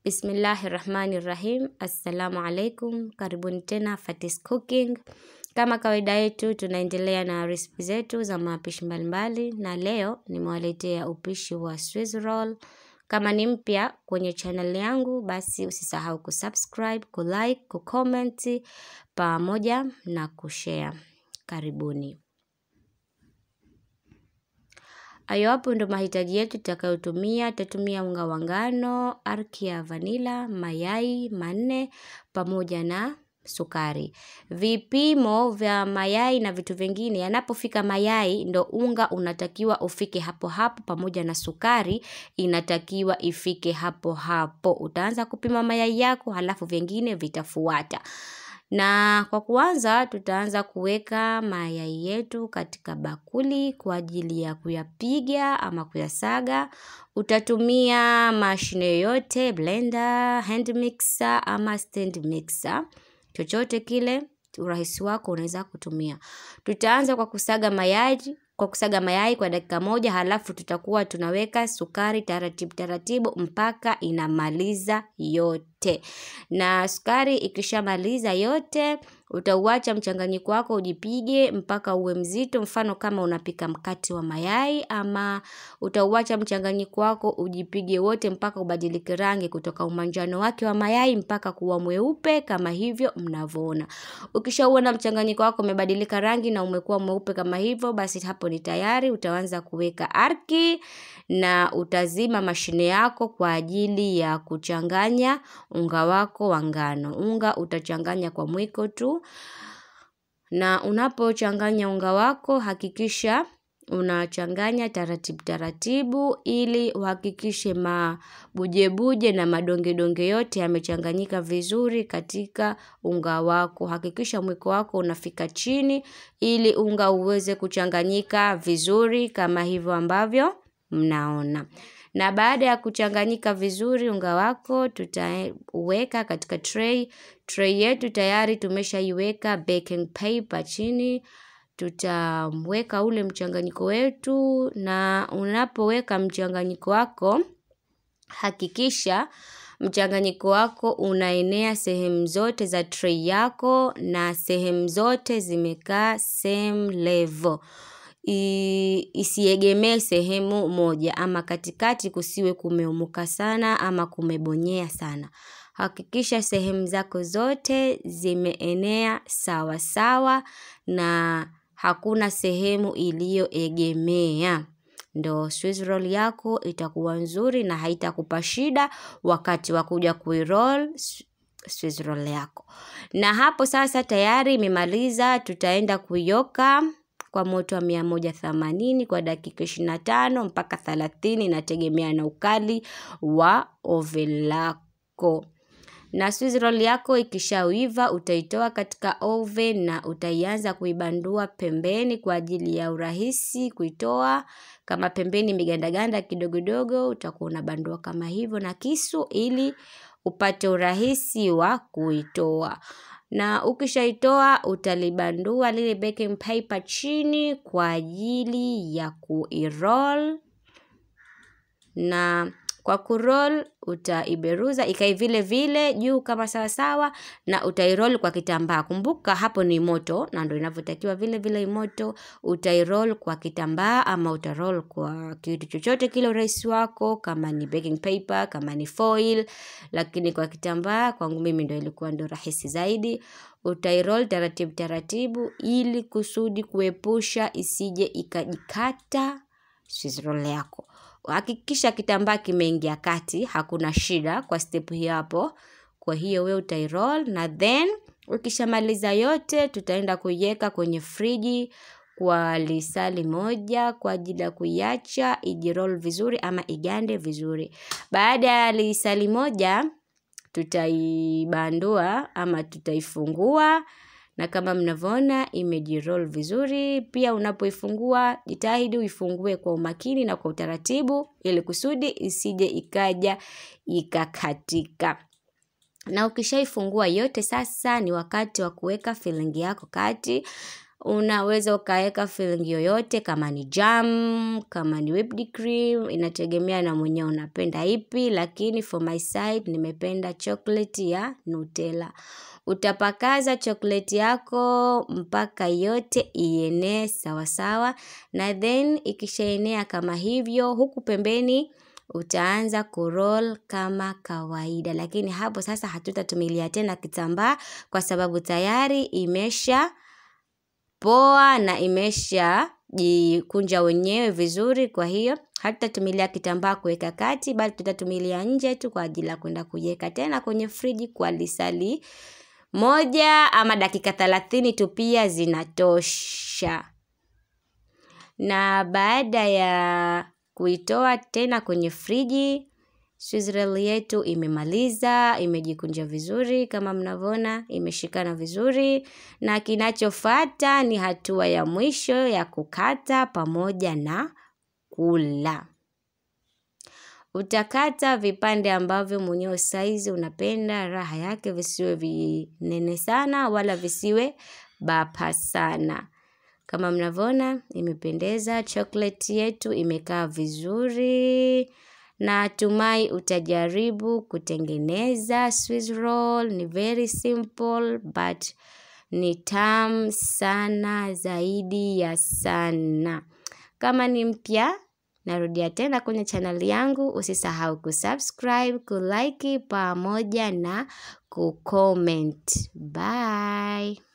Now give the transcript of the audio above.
Bismillahi rahmani rahim. Assalamu alaikum, karibuni tena Fatis Cooking. Kama kawaida yetu, tunaendelea na resipi zetu za mapishi mbalimbali, na leo nimewaletea upishi wa Swiss roll. Kama ni mpya kwenye channel yangu, basi usisahau kusubscribe, kulike, kucomment pamoja na kushare. Karibuni. Hayo hapo ndo mahitaji yetu tutakayotumia. Tutatumia unga wa ngano, arki ya vanila, mayai manne pamoja na sukari. Vipimo vya mayai na vitu vingine, yanapofika mayai ndo unga unatakiwa ufike hapo hapo, pamoja na sukari inatakiwa ifike hapo hapo. Utaanza kupima mayai yako, halafu vingine vitafuata. Na kwa kuanza tutaanza kuweka mayai yetu katika bakuli kwa ajili ya kuyapiga ama kuyasaga. Utatumia mashine yoyote, blender, hand mixer ama stand mixer. Chochote kile, urahisi wako unaweza kutumia. Tutaanza kwa kusaga mayai, kwa kusaga mayai kwa dakika moja halafu tutakuwa tunaweka sukari taratibu taratibu mpaka inamaliza yote. Na sukari ikishamaliza yote, utauacha mchanganyiko wako ujipige mpaka uwe mzito, mfano kama unapika mkate wa mayai ama utauacha mchanganyiko wako ujipige wote mpaka ubadilike rangi kutoka umanjano wake wa mayai mpaka kuwa mweupe kama hivyo mnavyoona. Ukishauona mchanganyiko wako umebadilika rangi na umekuwa mweupe kama hivyo, basi hapo ni tayari. Utaanza kuweka arki na utazima mashine yako kwa ajili ya kuchanganya unga wako wa ngano. Unga utachanganya kwa mwiko tu, na unapochanganya unga wako hakikisha unachanganya taratibu taratibu, ili uhakikishe mabujebuje na madongedonge yote yamechanganyika vizuri katika unga wako. Hakikisha mwiko wako unafika chini, ili unga uweze kuchanganyika vizuri kama hivyo ambavyo mnaona. Na baada ya kuchanganyika vizuri unga wako, tutaweka katika tray. Tray yetu tayari tumeshaiweka baking paper chini. Tutaweka ule mchanganyiko wetu, na unapoweka mchanganyiko wako, hakikisha mchanganyiko wako unaenea sehemu zote za tray yako na sehemu zote zimekaa same level. Isiegemee sehemu moja ama katikati kusiwe kumeumuka sana ama kumebonyea sana. Hakikisha sehemu zako zote zimeenea sawa sawa na hakuna sehemu iliyoegemea. Ndo Swiss roll yako itakuwa nzuri na haitakupa shida wakati wa kuja kuiroll Swiss roll yako. Na hapo sasa tayari imemaliza, tutaenda kuioka kwa moto wa mia moja themanini kwa dakika ishirini na tano mpaka thelathini inategemea na ukali wa oven lako. Na Swiss roll yako ikishaiva utaitoa katika oven na utaianza kuibandua pembeni kwa ajili ya urahisi kuitoa. Kama pembeni imegandaganda kidogodogo, utakuwa unabandua kama hivyo na kisu ili upate urahisi wa kuitoa. Na ukishaitoa utalibandua lile baking paper chini kwa ajili ya kuiroll. Na kwa kuroll utaiberuza ikae vile vile juu kama sawa sawa, na utairoll kwa kitambaa. Kumbuka hapo ni moto na ndio inavyotakiwa vile vile moto. Utairoll kwa kitambaa ama utaroll kwa kitu chochote kile urahisi wako, kama ni baking paper, kama ni foil, lakini kwa kitambaa kwangu mimi ndio ilikuwa ndio rahisi zaidi. Utairoll taratibu taratibu ili kusudi kuepusha isije ikajikata Swiss roll yako. Hakikisha kitambaa kimeingia kati, hakuna shida kwa step hiyo hapo. Kwa hiyo we utairoll na then ukishamaliza yote tutaenda kuiweka kwenye friji kwa lisali moja kwa ajili ya kuiacha ijiroll vizuri ama igande vizuri. Baada ya lisali moja tutaibandua ama tutaifungua na kama mnavyoona imejiroll vizuri. Pia unapoifungua jitahidi uifungue kwa umakini na kwa utaratibu ili kusudi isije ikaja ikakatika. Na ukishaifungua yote sasa ni wakati wa kuweka filling yako kati. unaweza ukaweka filling yoyote kama ni jam, kama ni whipped cream, inategemea na mwenyewe unapenda ipi, lakini for my side nimependa chocolate ya Nutella. Utapakaza chocolate yako mpaka yote ienee sawasawa na then ikishaenea kama hivyo huku pembeni utaanza kuroll kama kawaida, lakini hapo sasa hatutatumilia tena kitambaa kwa sababu tayari imesha poa na imesha jikunja wenyewe vizuri. Kwa hiyo hatutatumilia kitambaa kuweka kati, bali tutatumilia nje tu kwa ajili ya kwenda kuiweka tena kwenye friji kwa lisali moja ama dakika thelathini tu pia zinatosha. Na baada ya kuitoa tena kwenye friji, Swiss roll yetu imemaliza, imejikunja vizuri kama mnavyoona, imeshikana vizuri na kinachofuata ni hatua ya mwisho ya kukata pamoja na kula. Utakata vipande ambavyo mwenyewe saizi unapenda raha yake visiwe vinene sana wala visiwe bapa sana. Kama mnavyoona imependeza, chocolate yetu imekaa vizuri. Natumai utajaribu kutengeneza Swiss roll. Ni very simple but ni tamu sana zaidi ya sana. Kama ni mpya, narudia tena kwenye channel yangu. Usisahau kusubscribe, kulike pamoja na kucomment. Bye.